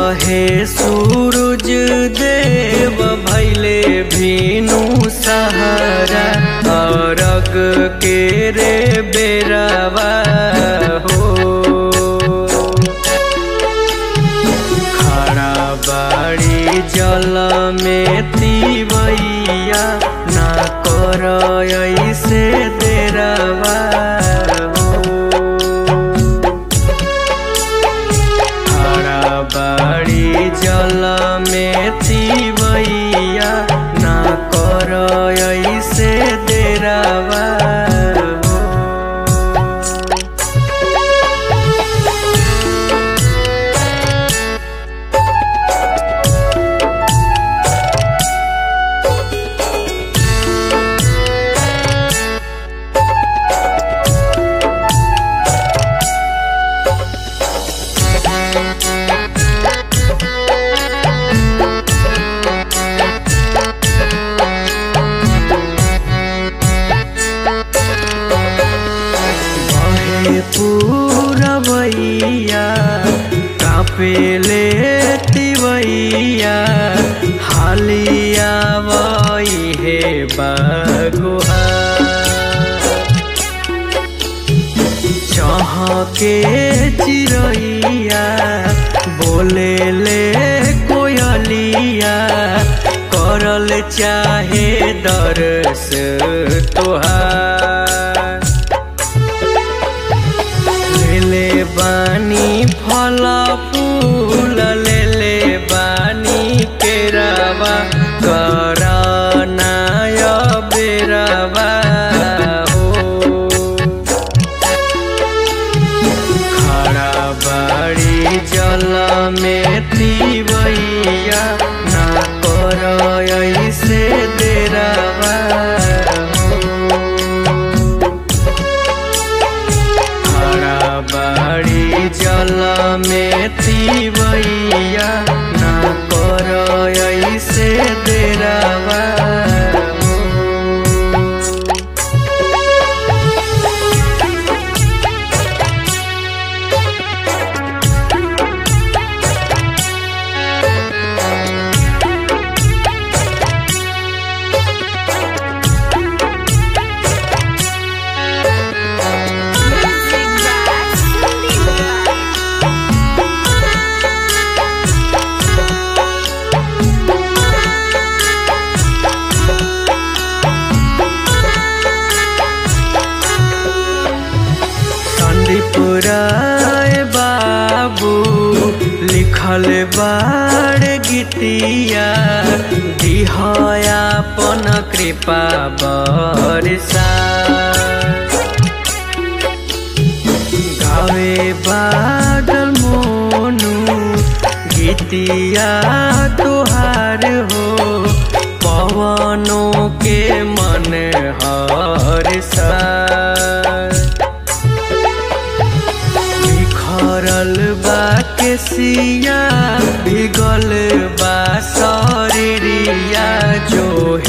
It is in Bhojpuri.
कहे सूरज देव भैले भीनु सहारा अरग के रे बेरावा हो खड़ा बाड़ी जल में तीवैया ना कर ऐसे देरावा हो खड़ा बाड़ी जल में तीवैया ना कर ऐसे देरावा हो बहे पूरवैया कापेले तिवैया हालिया वही हे बगुआ चहके चिरैया बोले ले कोयलिया करल चाहे दरस तोहार लेले बानी फल फूल लेले बानी केरावा करनाय बेरावा हो खड़ा बाड़ी जल में तीवैया ना कर ऐसे देरावा हो खड़ा बाड़ी जल में तीवैया ना कर ऐसे देरावा हो। Music by Cindy संदीपुराय बाबू लिखल बाड़ गीतिया दिहयापन कृपा बरसा गावे बादल मोनू गीतिया तुहार हो पवनों के मन हर सा बिखरल बा केसिया भिगल बा शरीरिया जो